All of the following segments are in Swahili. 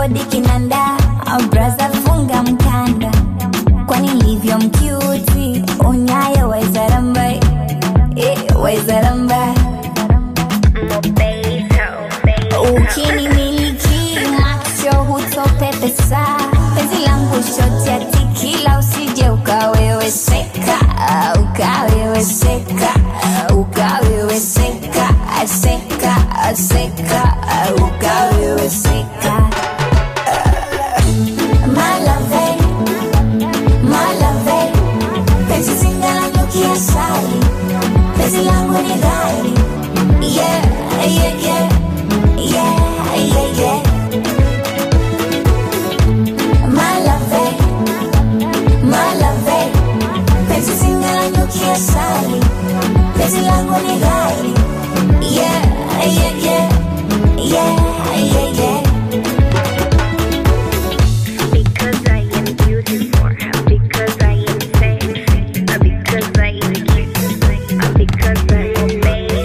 bodi kinanda braza funga mkanda kwani livyo mkiuti unyayo waizarambai eh, waizarambai ukinimiliki macho hutopepesa penzi langu shoti ya tikila usije ukaweweseka ukaweweseka ukaweweseka seka seka ukaweweseka malave malave penzi zingalanyukia sali penzi langu ni gari yeah, yeah, yeah. Yeah, yeah, yeah. Malave, malave, penzi zingalanyukia sali, penzi langu ni gari. Yeah, yeah, yeah, yeah, yeah, yeah. Because I am beautiful, because I am sexy, because I am cute, because I am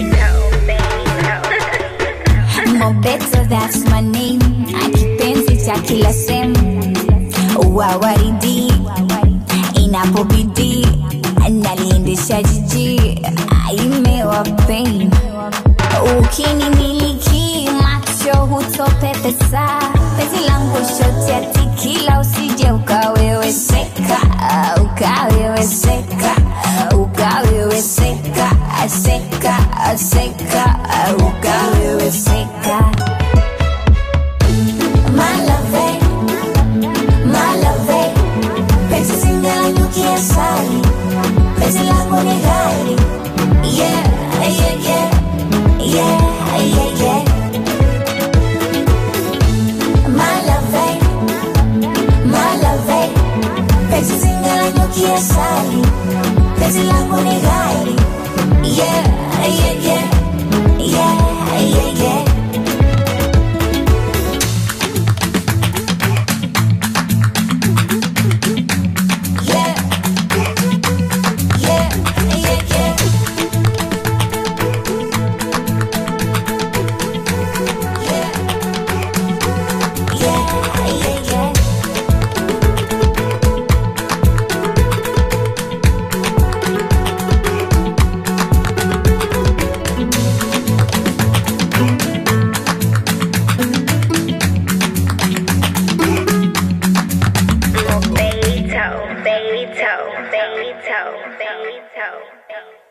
Mobeto, that's my name. Akipenzi cha kila sehemu, wawaridi inapobidi, naliendesha jiji, imewa pain. Ukinimiliki macho hutopepesa, penzi langu shoti ya tikila, usije ukaweweseka, ukaweweseka, ukaweweseka, seka, seka, ukaweweseka. Malave, malave, penzi zingalanyukia sali, penzi langu ni gari. Yeah, yeah, yeah, yeah, yeah, yeah. Malave, malave, penzi zingalanyukia sali, penzi langu ni gari. Yeah, yeah, yeah, yeah, yeah, yeah. Yeah, yeah, yeah, yeah. Yeah, yeah, yeah, yeah. Beto, Beto, Beto, Beto, Beto.